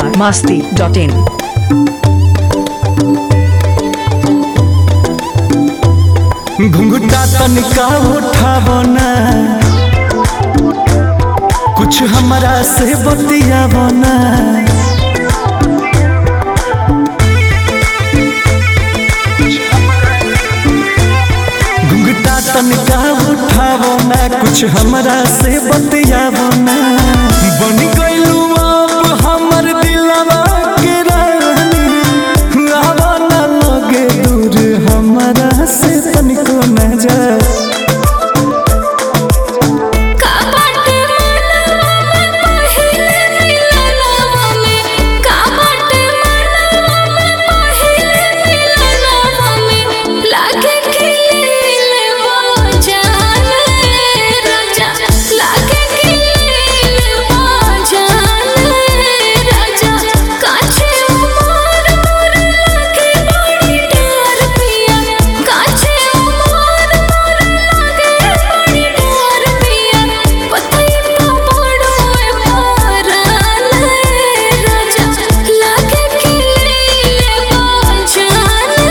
Bihar Masti dot इन घुंघटा तनिका उठावना कुछ हमरा से बतियावना घुंघटा तनिका उठावना कुछ हमरा से बतियावना बन गइलू आप हमर दिलवा के रानी आवा ना लगे दूर हमरा से तनिको न जा काबाट मनवा में पहिले मिलनवा में काबाट मनवा में पहिले मिलनवा में लागे खिले वो जाने राजा लागे खिले वो जाने राजा काछे उमर मोर लागे बड़ी डर पिया काछे उमर मोर लागे बड़ी डर पिया पतई पड़ो ए पाराले राजा लागे खिले वो जाने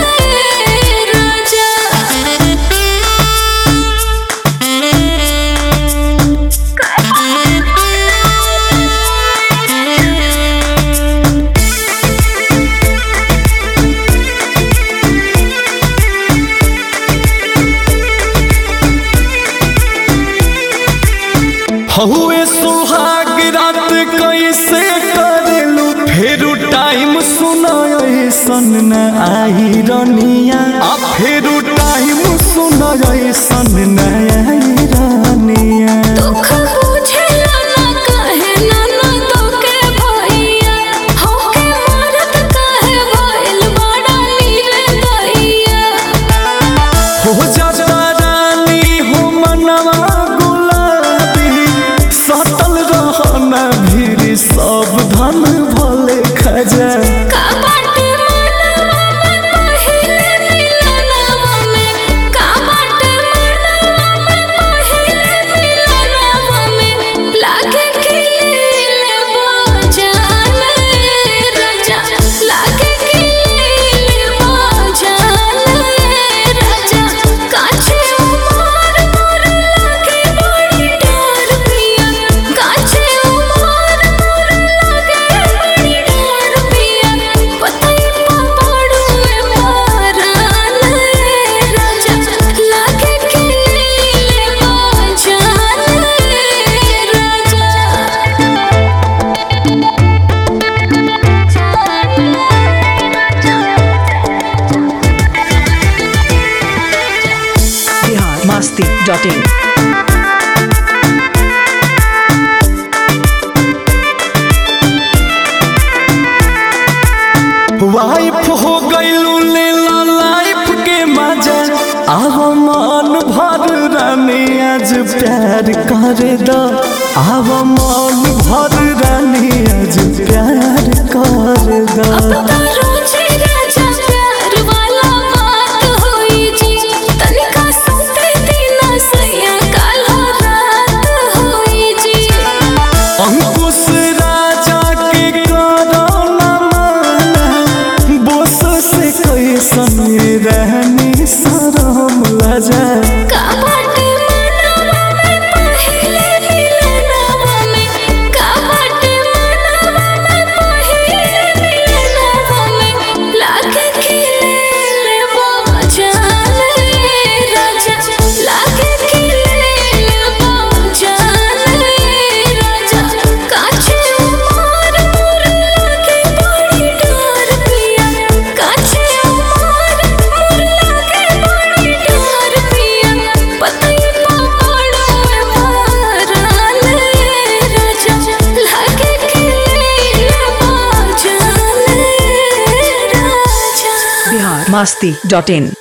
राजा हहुए सुहाग रात कैसे करेलू फेरू टाइम सुनाय सन न आई रनिया आ फेरू टाइम सुनाय सन न आई रनिया दुख बुझेला ना कहे ना ना तोके भैया होके मरत कहे भइल बड़ा नीरे दैया हो जाता रानी हो मनवा गुलाबी सतल रहना भीड़ सब धन भले खजा काबाट मनवा में पहिले मिलनवा में काबाट मनवा में पहिले मिलनवा में लागे खिले वो जाने राजा लागे खिले वो जाने राजा काछे उमर मोर लागे बड़ी डर पिया काछे उमर मोर लागे बड़ी डर पिया पतई पड़ो ए पाराले राजा लागे खिले वो जाने Bihar Masti dot in wife हो गईलू लेला लाइफ के मजा आव मन भर रानी आज प्यार कर दो आव मन भर रानी आज प्यार कर दो रोजे राजा प्यार वाला बात होई जी तनिका सुते दिना सैया काला रात होई जी अंकुश राजा के करो न माना बोस से कैसन रहनी शरम लजा काबाट मनवा में पहिले मिलनवा में काबाट मनवा में पहिले मिलनवा में लागे खिले वो जाने राजा लागे खिले वो जाने राजा काछे उमर मोर लागे बड़ी डर पिया काछे उमर मोर लागे बड़ी डर पिया पतई पड़ो ए पाराले राजा लागे खिले वो जाने राजा बिहार मास्ती डॉट इन